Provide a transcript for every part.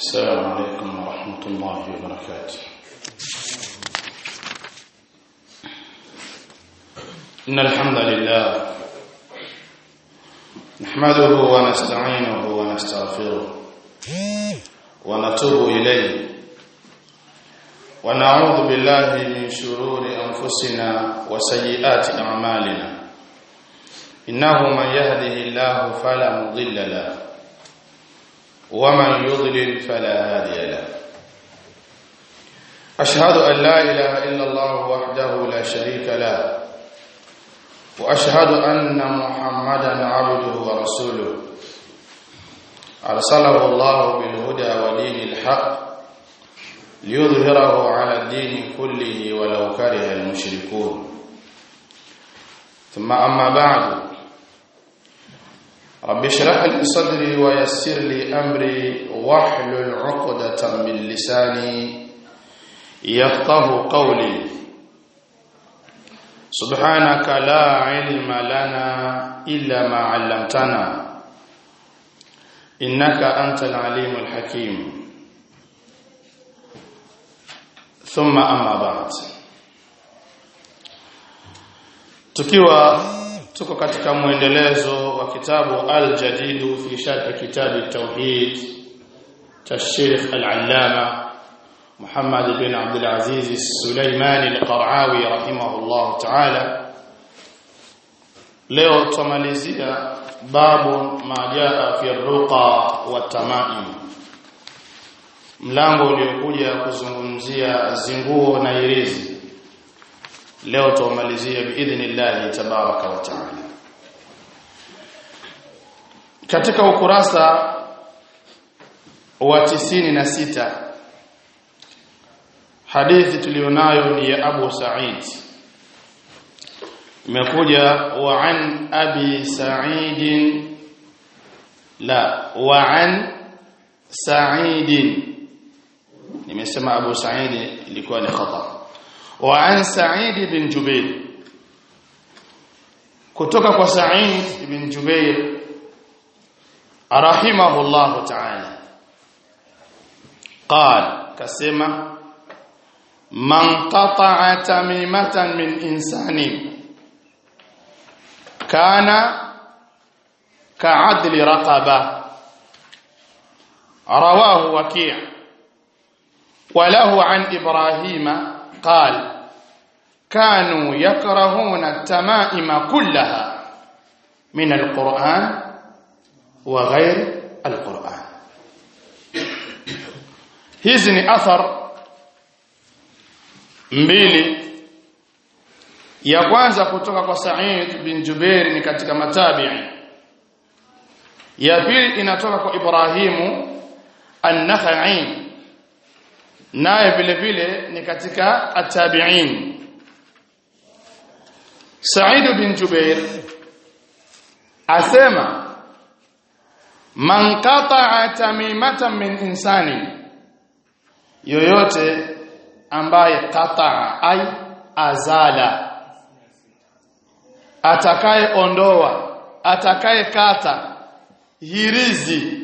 السلام عليكم ورحمة الله وبركاته إن الحمد لله نحمده ونستعينه ونستغفره ونتوب إليه ونعوذ بالله من شرور أنفسنا وسيئات أعمالنا إنه من يهده الله فلا مضل له ومن يضلل فلا هادي له أشهد أن لا إله إلا الله وحده لا شريك له وأشهد أن محمدا عبده ورسوله أرسله الله بالهدى ودين الحق ليظهره على الدين كله ولو كره المشركون ثم أما بعد رب اشرح لي صدري ويسر لي امري واحلل عقدة من لساني يفقه قولي سبحانك لا علم لنا الا ما علمتنا انك انت العليم الحكيم ثم اما بعد tukiwa tuko katika mwendelezo wa kitabu al-jadidu fi sharh kitab at-tauhid cha Sheikh al-Allama Muhammad bin Abdul Aziz Sulaiman al-Qara'awi rahimahullah ta'ala leo tumalizia babu ma jaa fi ruqa wa tamaim mlango uliokuja kuzungumzia zinguo na irizi leo tumalizia biidhnillah tabaraka wa taala katika ukurasa wa tisini na sita hadithi tulionayo ni ya Abu Sa'id imekuja wa an abi Sa'id la wa an Sa'id nimesema Abu Sa'id ilikuwa ni khata وعن سعيد بن جبير kutoka kwa Sa'id ibn Jubair rahimahullah ta'ala قال kasema man qata'a tamimatan min insani kana ka'adli raqaba rawahu waki' وله عن إبراهيم قال كانوا يكرهون التمائم كلها من القرآن وغير القرآن hizi ni athar mbili ya kwanza kutoka kwa Sa'id bin Jubair ni katika matabi'i ya pili inatoka kwa Ibrahimu an-Nakhai naye vile vile ni katika atabiin Sa'id bin Jubair asema man qata'a tamimatan min insani yoyote ambaye qata'a ay azala atakaye ondoa atakaye kata hirizi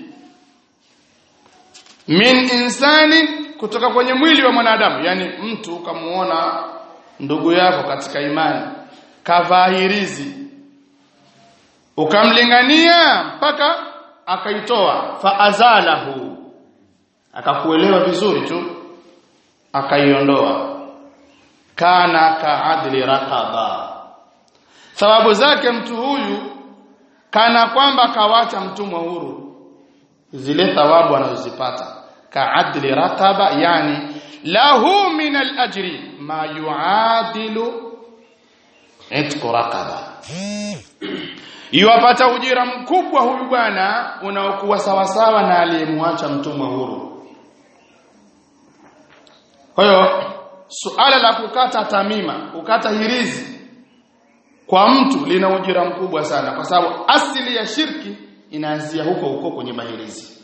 min insani kutoka kwenye mwili wa mwanadamu yani mtu ukamuona ndugu yako katika imani kavahirizi ukamlingania mpaka akaitoa faazalahu akakuelewa vizuri tu akaiondoa kana kaadli raqaba sababu zake mtu huyu kana kwamba kawacha mtumwa huru zile thawabu anazozipata كعدل رقبة يعني له من الأجر ما يعادل عتق رقبة Iwapata ujira mkubwa huyu bwana unaokuwa sawasawa na aliyemwacha mtumwa huru. Kwa hiyo suala la kukata tamima, kukata hirizi kwa mtu lina ujira mkubwa sana kwa sababu asili ya shirki inaanzia huko huko kwenye mahirizi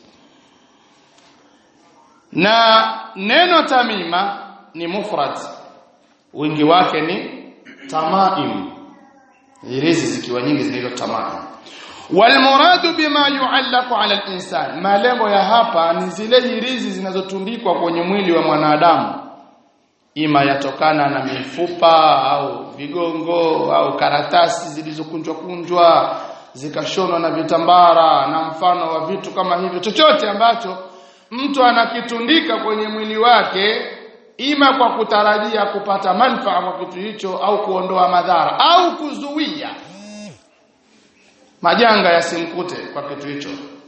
na neno tamima ni mufrad wingi wake ni tamaim hirizi zikiwa nyingi zinaitwa tamaim walmuradu bima yuallaqu ala al-insan malengo ya hapa ni zile hirizi zinazotundikwa kwenye mwili wa mwanadamu ima yatokana na mifupa au vigongo au karatasi zilizokunjwa kunjwa zikashonwa na vitambara na mfano wa vitu kama hivyo chochote ambacho mtu anakitundika kwenye mwili wake ima kwa kutarajia kupata manufaa kwa kitu hicho au kuondoa madhara au kuzuia majanga yasimkute kwa kitu hicho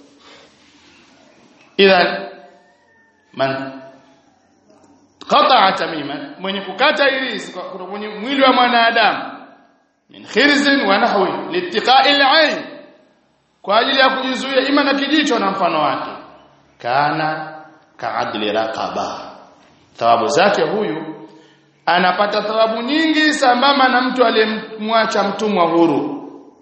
idhan man qata'a tamiman mwenye kukata irizi kwa kwenye mwili wa mwanadamu min khirzin wa nahwi litiqa'i al-ayn kwa ajili ya kujizuia ima na kijicho na mfano wake kana ka'adli raqaba thawabu zake huyu anapata thawabu nyingi sambamba na mtu aliyemwacha mtumwa huru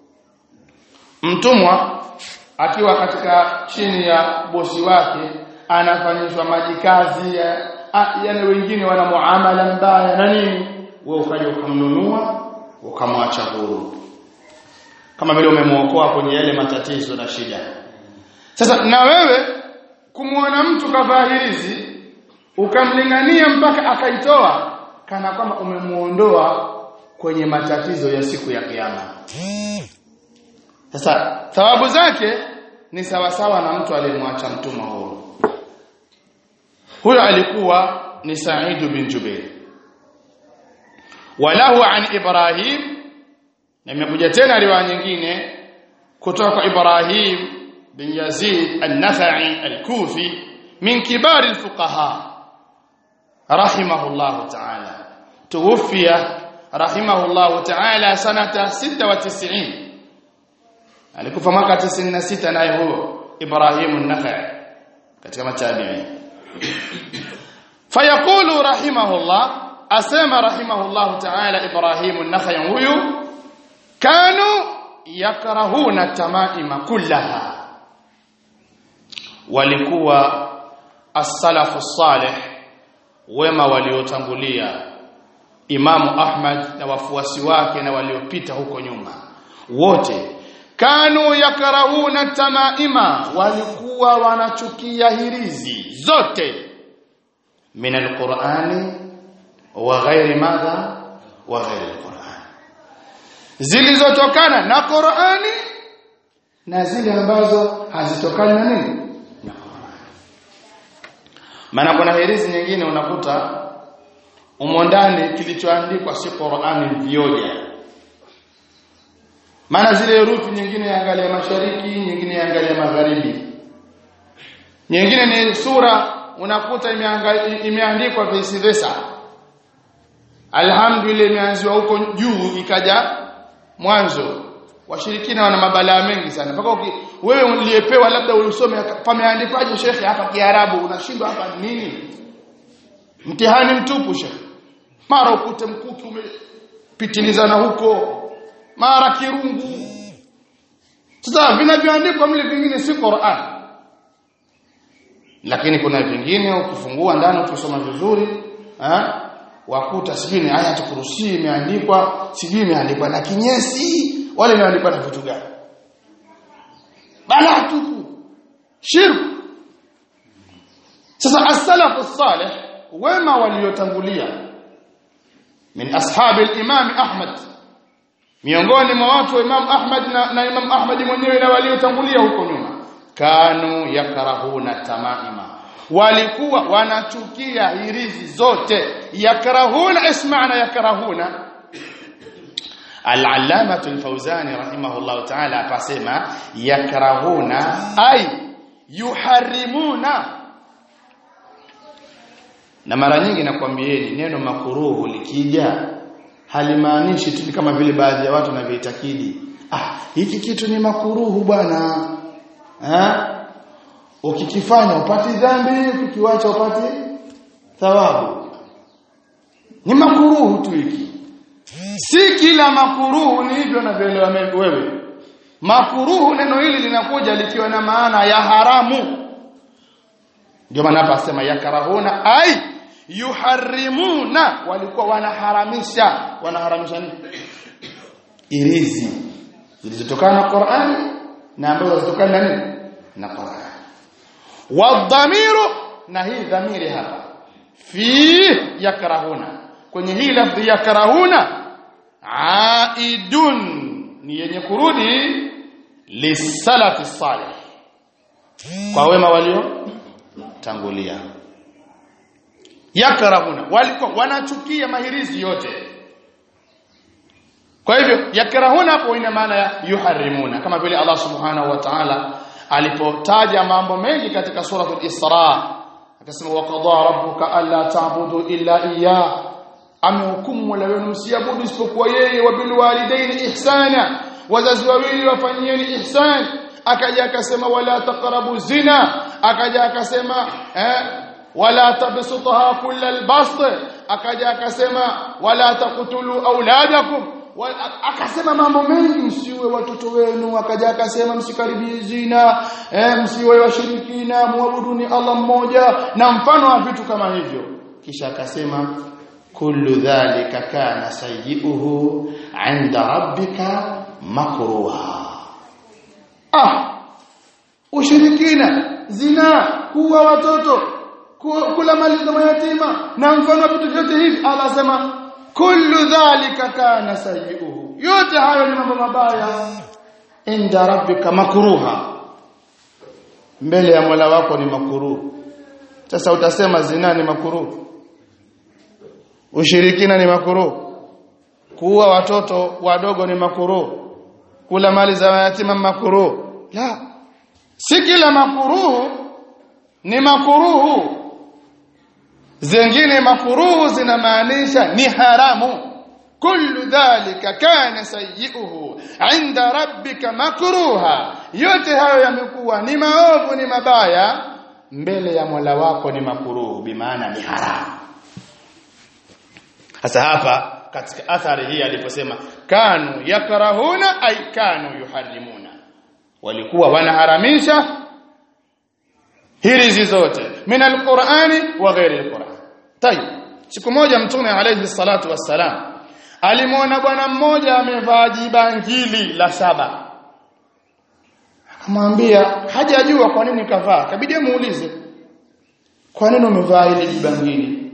mtumwa akiwa katika chini ya bosi wake anafanyishwa majikazi ya, yani wengine wana muamala mbaya na nini wewe ukaja ukamnunua ukamwacha huru kama vile umemuokoa kwenye yale matatizo na shida sasa na wewe kumuona mtu kavaa hirizi ukamlingania mpaka akaitoa kana kwamba umemuondoa kwenye matatizo ya siku ya kiyama sasa thawabu zake ni sawasawa na mtu aliyemwacha mtumwa huru huyo alikuwa ni Sa'id bin Jubair walahu an Ibrahim na imekuja tena riwaya nyingine kutoka kwa Ibrahim bin Yazid an-Nakhai al-Kufi min kibar al-fuqaha rahimahullah ta'ala tuwfiya rahimahullah ta'ala sanata 96 alikufa mwaka 96 naye huyo Ibrahim an-Nakhai katika matabi'i fayaqulu rahimahullah asema rahimahullah ta'ala Ibrahim an-Nakhai huyu kanu yakrahuna tamaima kullaha walikuwa as-salafu salih wema waliotangulia Imamu Ahmad na wafuasi wake na waliopita huko nyuma wote kanu yakrahuna tamaima walikuwa wanachukia hirizi zote min alqur'ani wa ghairi madha wa ghairi alqur'an zilizotokana na Qur'ani na zile ambazo hazitokani na nini na Qur'ani maana kuna hirizi nyingine unakuta umo ndani kilichoandikwa si Qur'ani vioja maana zile herufi nyingine yaangalia mashariki nyingine yaangalia magharibi nyingine ni sura unakuta imeandikwa vice versa alhamdulillah imeanziwa huko juu ikaja mwanzo washirikina wana mabalaa mengi sana mpaka wewe uliyepewa labda ulisome pameandikwaje shekhe hapa kiarabu unashindwa hapa nini mtihani mtupu shekhe mara ukute mkuki umepitilizana huko mara kirungu sasa vinavyoandikwa mle vingine si Qur'an lakini kuna vingine ukifungua ndani ukisoma vizuri eh wakuta sijui ni aya tukurusi imeandikwa sijui imeandikwa na kinyesi wale imeandikwa na vitu gani bala tupu shirku sasa as-salafu salih wema waliotangulia min ashabi al-imam Ahmad miongoni mwa watu wa Imam Ahmad na, na Imam Ahmad mwenyewe na waliotangulia huko nyuma kanu yakrahuna tamaima walikuwa wanachukia hirizi zote yakrahuna isma'na yakrahuna al-allamah al-fawzani rahimahullah ta'ala akasema yakrahuna ay yuharrimuna na mara nyingi nakwambieni neno makuruhu likija halimaanishi tu kama vile baadhi ya watu wanavyoitakidi ah hiki kitu ni makuruhu bwana eh ukikifanya upati dhambi ukikiacha upati thawabu ni makuruhu tu hiki si kila makuruhu ni hivyo unavyoelewa wewe makuruhu neno hili linakuja likiwa na maana ya haramu ndio maana hapa asema yakarahuna ai yuharrimuna walikuwa wanaharamisha wanaharamisha nini irizi zilizotokana na Qur'ani na ambazo zitokana na nini na Qur'an wadhamiru na hii dhamiri hapa fi yakrahuna kwenye hii lafdhi yakrahuna aidun ni yenye kurudi lisalafi salih kwa wema walio tangulia yakrahuna walikuwa wanachukia mahirizi yote kwa hivyo yakrahuna hapo ina maana ya yuharimuna kama vile Allah subhanahu wa ta'ala alipotaja mambo mengi katika suratul Isra akasema wa qadara rabbuka alla ta'budu illa iyyah amehukumu wala wenu msiabudu isipokuwa yeye wa bil walidaini ihsana wazazi wawili wafanyieni ihsan akaja akasema wala taqrabu zina akaja akasema eh wala tabsutha kullal bast akaja akasema wala taqtulu auladakum akasema mambo mengi msiwe watoto wenu akaja akasema msikaribie zina eh, msiwe washirikina muabuduni Allah mmoja na mfano wa vitu kama hivyo kisha akasema kullu dhalika kana sayyi'uhu 'inda rabbika makruha ah ushirikina zina kuwa watoto kula mali za mayatima na mfano wa vitu vyote hivi Allah asema kullu dhalika kana sayyi'uhu yote hayo ni mambo mabaya inda rabbika makruha mbele ya Mola wako ni makruhu sasa utasema zina ni makruhu ushirikina ni makruhu kuua watoto wadogo ni makruhu kula mali za yatima makruhu la si kila makruhu ni makruhu zingine makuruhu zinamaanisha ni haramu kullu dhalika kana sayyi'uhu 'inda rabbika makruha yote hayo yamekuwa ni maovu ni mabaya mbele ya Mola wako ni makuruhu bimaana ni haramu sasa hapa katika athari hii aliposema kanu yakrahuna ay kanu yuharrimuna walikuwa wanaharamisha hirizi zote min alqur'ani wa ghairi alqur'an tayib siku moja mtume alayhi salatu wassalam alimwona bwana mmoja amevaa jibangili la saba akamwambia hajajua kwa nini kavaa kabidi muulize kwa nini umevaa ile jibangili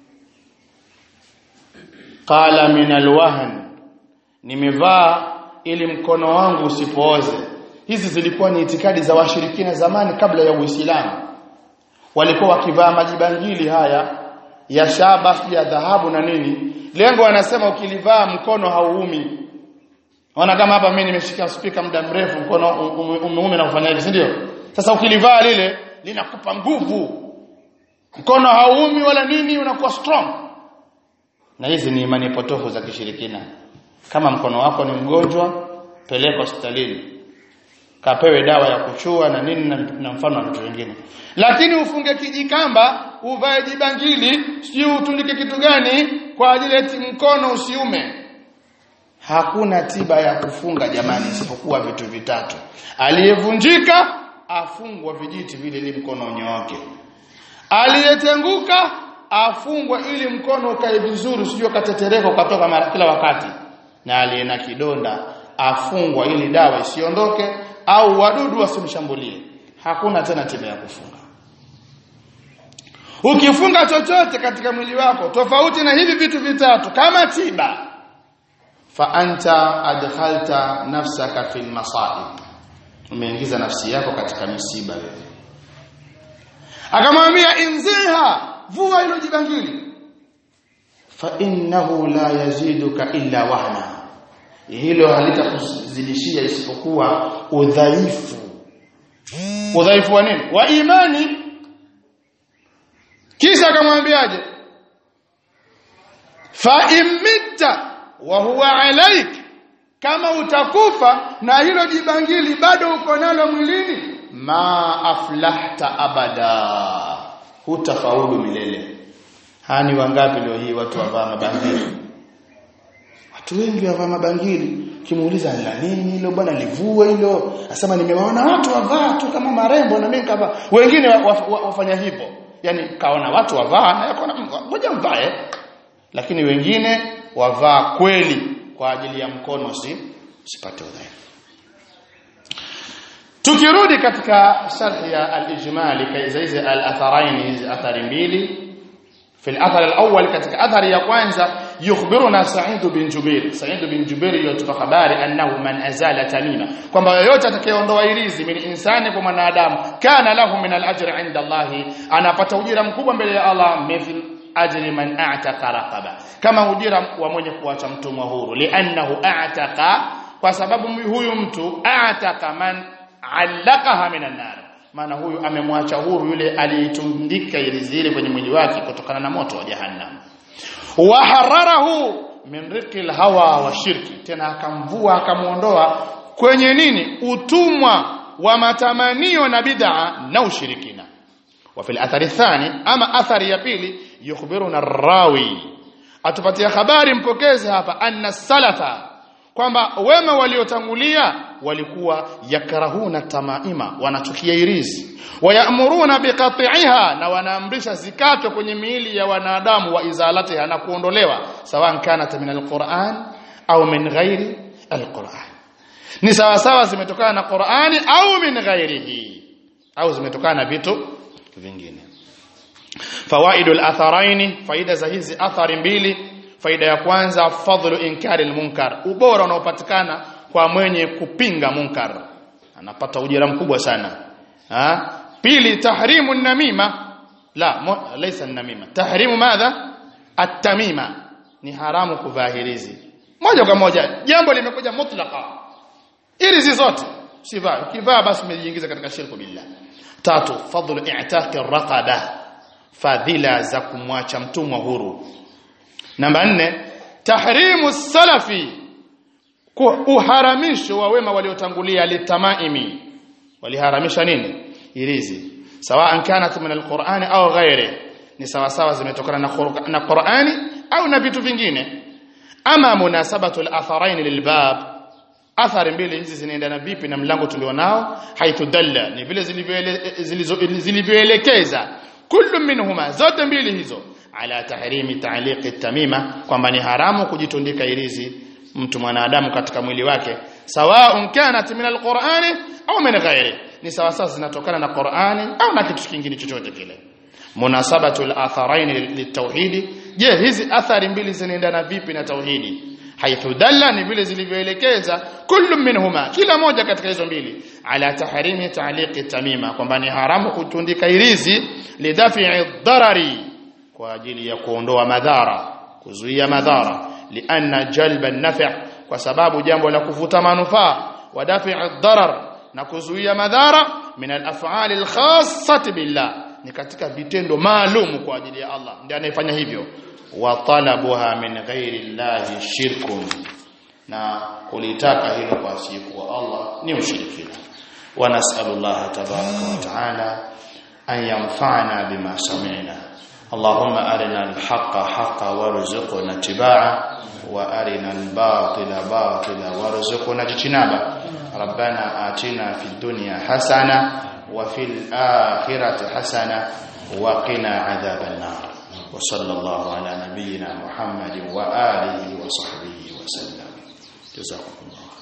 qala min alwahn nimevaa ili mkono wangu usipooze hizi zilikuwa ni itikadi za washirikina zamani kabla ya Uislamu walikuwa wakivaa majibangili haya ya shaba ya dhahabu na nini lengo wanasema ukilivaa mkono hauumi Ona kama hapa mimi nimeshika spika muda mrefu mkono umeume na kufanya hivi si ndio sasa ukilivaa lile linakupa nguvu mkono hauumi wala nini unakuwa strong na hizi ni imani potofu za kishirikina kama mkono wako ni mgonjwa peleka hospitalini kapewe dawa ya kuchua na nini na, na mfano wa vitu vingine lakini ufunge kijikamba uvae jibangili sio utundike kitu gani kwa ajili eti mkono usiume hakuna tiba ya kufunga jamani isipokuwa vitu vitatu aliyevunjika afungwa vijiti vile ili mkono unyooke aliyetenguka afungwa ili mkono ukae vizuri usije katetereka ukatoka mara kila wakati na aliye na kidonda afungwa ili dawa isiondoke au wadudu wasimshambulie hakuna tena tiba ya kufunga ukifunga chochote katika mwili wako tofauti na hivi vitu vitatu kama tiba fa anta adkhalta nafsaka fil masaib umeingiza nafsi yako katika misiba wewe akamwambia inziha vua hilo jibangili fa innahu la yaziduka illa wahna hilo halitakuzidishia isipokuwa udhaifu udhaifu wa nini wa imani kisha akamwambiaje fa imita wa huwa alaik kama utakufa na hilo jibangili bado uko nalo mwilini ma aflahta abada hutafaulu milele hani wangapi leo hii watu wavaa mabangili watu wengi wavaa mabangili kimuuliza la nini hilo bwana livue hilo asema nimewaona watu wavaa tu kama marembo na mimi kavaa wengine wa, wa, wa, wafanya hivyo yani kaona watu wavaa na yakaona ngoja mvae lakini wengine wavaa kweli kwa ajili ya mkono si usipate udhaifu tukirudi katika sharhi ya al-ijmali kaiza hizi al-atharain hizi athari mbili في الاثر الاول katika athari ya kwanza yukhbiruna Sa'id bin Jubair Sa'id bin Jubair yotupa habari annahu man azala tamima kwamba yoyote atakayeondoa irizi min insani kwa mwanadamu kana lahu min al-ajri 'inda Allah anapata ujira mkubwa mbele ya Allah mithl ajri man a'taqa raqaba kama ujira wa mwenye kuacha mtumwa huru li'annahu a'taqa kwa sababu huyu mtu a'taqa man 'allaqaha min an-nar maana huyu amemwacha huru yule aliyetundika irizi ile kwenye mwili wake kutokana na moto wa jahannam wa hararahu min riqil hawa wa shirki tena akamvua akamuondoa kwenye nini utumwa wa matamanio na bid'a na ushirikina wa fil athari thani ama athari ya pili yukhbiruna rawi atupatia habari mpokezi hapa anna salafa kwamba wema waliotangulia walikuwa yakrahuna tamaima wanachukia irizi wayamuruna biqati'iha na wanaamrisha zikatwe kwenye miili ya wanadamu wa izalatiha na kuondolewa sawa kanat min alquran au min ghairi alquran ni sawa sawa zimetokana na Qur'ani au min ghairihi au zimetokana na vitu vingine fawaidul atharaini faida za hizi athari mbili faida ya kwanza fadhlu inkari almunkar ubora unaopatikana kwa mwenye kupinga munkar anapata ujira mkubwa sana ha? pili tahrimu namima la mo, laysa namima tahrimu madha at-tamima ni haramu kuvahirizi moja kwa moja jambo limekuja mutlaka irizi zote sivaa ukivaa basi umejiingiza katika shirku billah tatu fadhlu i'taq ar-raqaba fadhila za kumwacha mtumwa huru namba nne tahrimu salafi uharamisho wa wema waliotangulia litamaimi waliharamisha nini irizi sawa kanat min alqur'ani au ghairi ni sawa sawa zimetokana na na Qur'ani au na vitu vingine ama munasabatu al-atharain lilbab athari mbili hizi zinaendana vipi na mlango tulionao haitudalla ni vile zilivyoelekeza kullu minhuma zote mbili hizo ala tahrimi ta'liqi tamima kwamba ni haramu kujitundika irizi mtu mwanadamu katika mwili wake sawaun kanat min alqur'ani au min ghairi ni sawa sawa zinatokana na Qur'ani au na kitu kingine chochote kile munasabatu al-atharain litauhidi je hizi athari mbili zinaendana vipi na tauhidi haithu dalla ni vile zilivyoelekeza kullu minhuma kila moja katika hizo mbili ala tahrimi ta'liqi tamima kwamba ni haramu kutundika irizi lidafi'i dharari kwa ajili ya kuondoa madhara kuzuia madhara lianna jalba an-naf' kwa sababu jambo la kuvuta manufaa wa dafi'i darar na kuzuia madhara min al-af'ali al-khassati billah ni katika vitendo maalum kwa ajili ya Allah ndiye anayefanya hivyo wa talabuha min ghairi llahi shirkun na kulitaka hilo kwa asiyekuwa Allah ni ushirikina wa nas'alullaha tabaraka wa ta'ala an yanfa'ana bima sami'na اللهم أرنا الحق حقا وارزقنا اتباعه وأرنا الباطل باطلا وارزقنا اجتنابه ربنا آتنا في الدنيا حسنة وفي الآخرة حسنة وقنا عذاب النار وصلى الله على نبينا محمد وآله وصحبه وسلم جزاكم الله